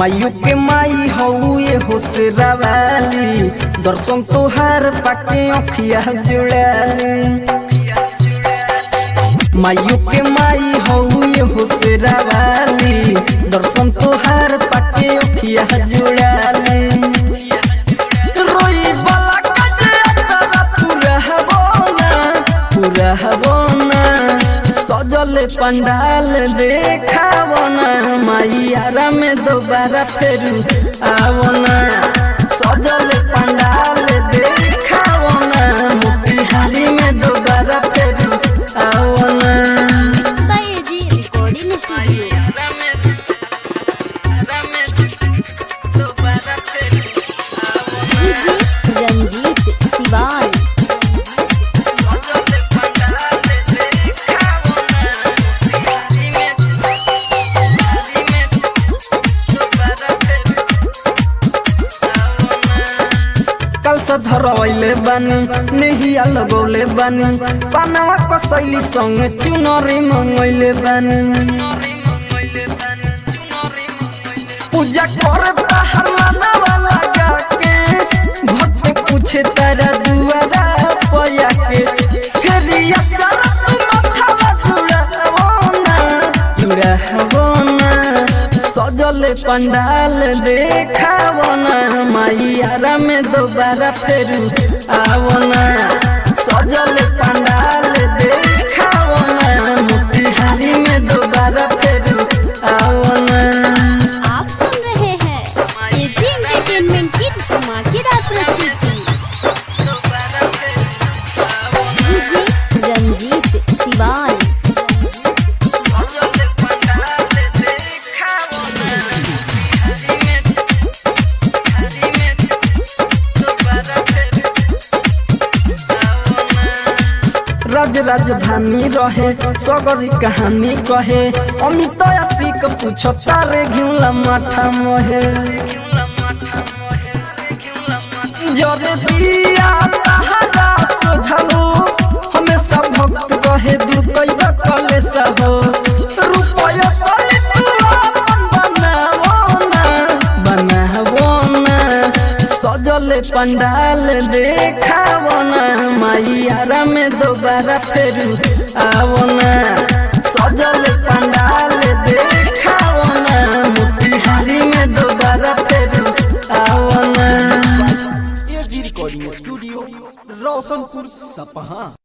मायू के माई हउए होसरावाली दर्शन तोहार पाके अखिया जुड़ाली मायू के माई हउए होसरावाली दर्शन तोहार पाके अखिया जुड़ाली रोई वाला कजरा सारा पूरा हबोना पूरा हबोना सजल पंडाल देखावना मैयारा में दोबारा फेरू आवना सजल पंडाल देखावना मोतिहारी में दोबारा फेरू आवना जी recording studio DJ Ranjit Siwan कल से धरवैले बानी नेहिया लगौले बानी पानवा कसैली संग चुनरी मंगैले बानी पूजा कर बाहर मनवा लगा के भक्त पूछे तारा दुआरा पया के फेरिया चला तू माथावा जुड़ावना जुड़ावना सजल पंडाल देखावना मैयारा में दोबारा फेरू आवना सजल पंडाल देखावना मोतिहारी में दोबारा फेरू आवना आप सुन रहे हैं एजी एंटरटेनमेंट की धमाकेदार प्रस्तुति डीजे रंजीत सिवान राज राजधानी रहे सगरी कहानी कहे अमित आशिक पूछ तारे घिउला माथा मोहे जरे दिया तहरा सोझलो हमेशा भक्त कहे दूर कैबा कलेश हो रुपया सले तू अपन बनावो ना बनावो ना सजल पंडाल देखावो ना मैयारा में दोबारा फेरू आवो ना सजल पंडाल देखावो ना मोतिहारी में दोबारा फेरू आवो ना एजी रिकॉर्डिंग स्टूडियो रोशनपुर सपहा